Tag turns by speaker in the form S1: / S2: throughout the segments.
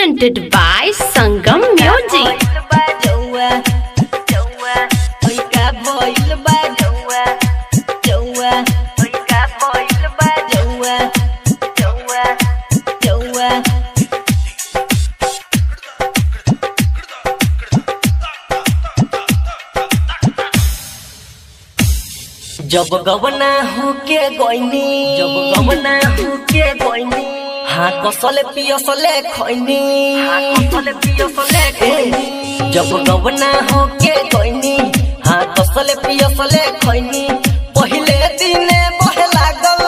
S1: presented by Sangam Music.
S2: जब गवना होके गइनी जब गवना होके गइनी हाँ कसले पियसले खैनी हाँ कसले पियसले खैनी जब गवना होके गइनी हाँ कसले पियसले खैनी पहिले दिने बहे लागल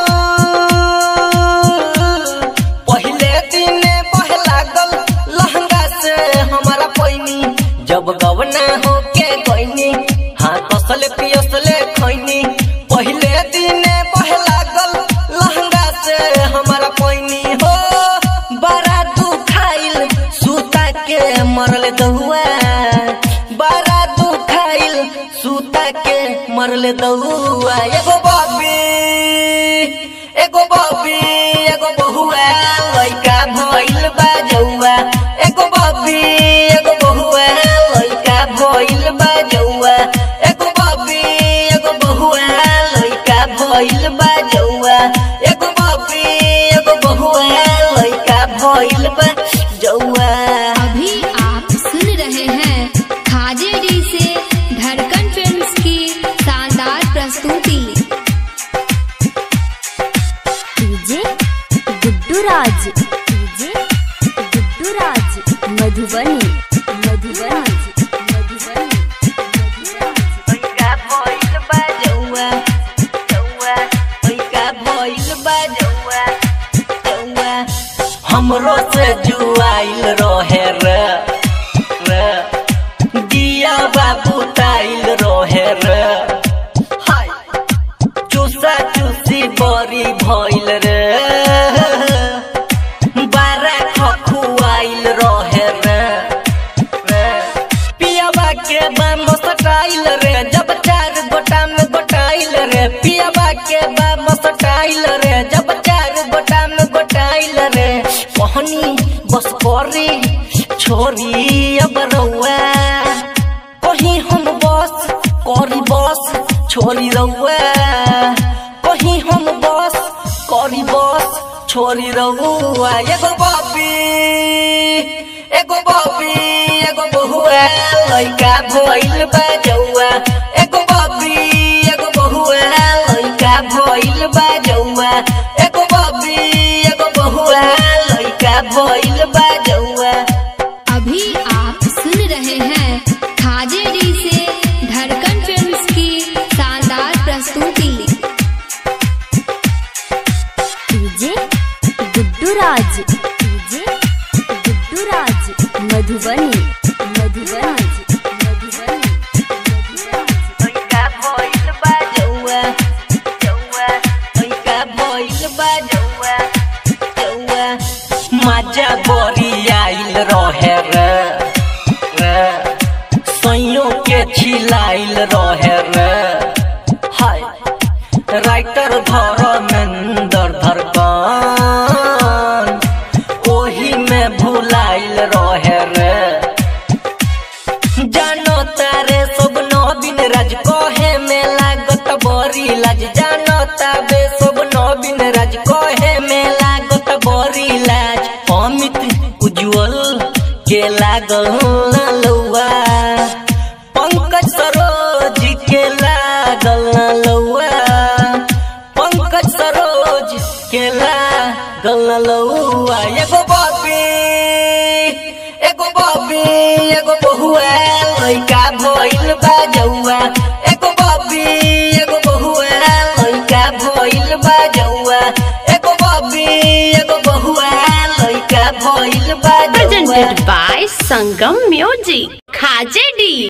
S2: पहिले दिने बहे लागल लहंगा से हमारा पैनी जब गवना होके गइनी हाँ कसले पियसले खैनी पहिले दिने बहे लागल लहंगा से हमारा पैनी हो बड़ा दुखाइल सूता के मरल दहुआ बड़ा दुखाइल सूता के मरल दहुआ एगो बाबी एगो बाबी एगो बहुआ लइका भइल बा जौआ एगो बाबी एगो बहुआ लइका भइल बा जौआ एगो बाबी एगो बहुआ लइका भइल बा जौआ एगो बाबी एगो बहुआ लइका भइल बा जौआ
S3: अभी आप सुन रहे हैं खाजे डी से धड़कन फिल्म्स की शानदार प्रस्तुति
S4: डीजे गुड्डू राज डीजे गुड्डू राज मधुबनी मधुबनी मधुबनी
S2: लइका भइल बा जौआ जौआ लइका भइल बा जौआ जौआ हमरो से जुआइल रहे रे रे दिया बाबू ताइल रहे रे हाय चूसा चूसी बरी भइल रे बारा खखुआइल रहे रे रे पियाबा के बाम सटाइल रे जब चार गोटा में गोटाइल रे पियाबा के बाम सटाइल रे जब चार गोटा में गोटाइल रे कहनी बस करी छोरी अब रउआ कहीं हम बस करी बस छोरी रउआ कहीं हम बस करी बस छोरी रउआ एगो बाबी एगो बाबी एगो बहुआ लइका भइल बा जौआ एगो बाबी एगो बहुआ लइका भइल बा जौआ एगो बाबी एगो बहुआ लइका भइल बा जौआ
S3: अभी आप सुन रहे हैं खाजे डी से धड़कन फिल्म्स की शानदार प्रस्तुति
S4: डीजे गुड्डू राज डीजे गुड्डू राज मधुबनी मधुबनी मधुबनी
S2: लइका भइल बा जौआ जौआ लइका भइल बा जौआ जौआ मजा बरी आइल रहे रे रे सैयों के छिलाइल रहे रे हाय राइटर धर्मेंद्र धरकन ओही में भुलाइल रहे रे जानो तारे सब नवीन राज कहे में लागत बरी लाज जानो ताबे सब नवीन राज कहे में लागत बरी लाज अमित उज्जवल के लागल ना लौआ पंकज सरोज के लागल ना लौआ पंकज सरोज के लागल ना लौआ एगो बाबी एगो बाबी एगो बहुआ लइका भइल बा जौआ एगो बाबी एगो बहुआ लइका भइल बा जौआ एगो बाबी एगो बहुआ लइका भइल बा जौआ
S1: Presented by Sangam Music. Khaje D.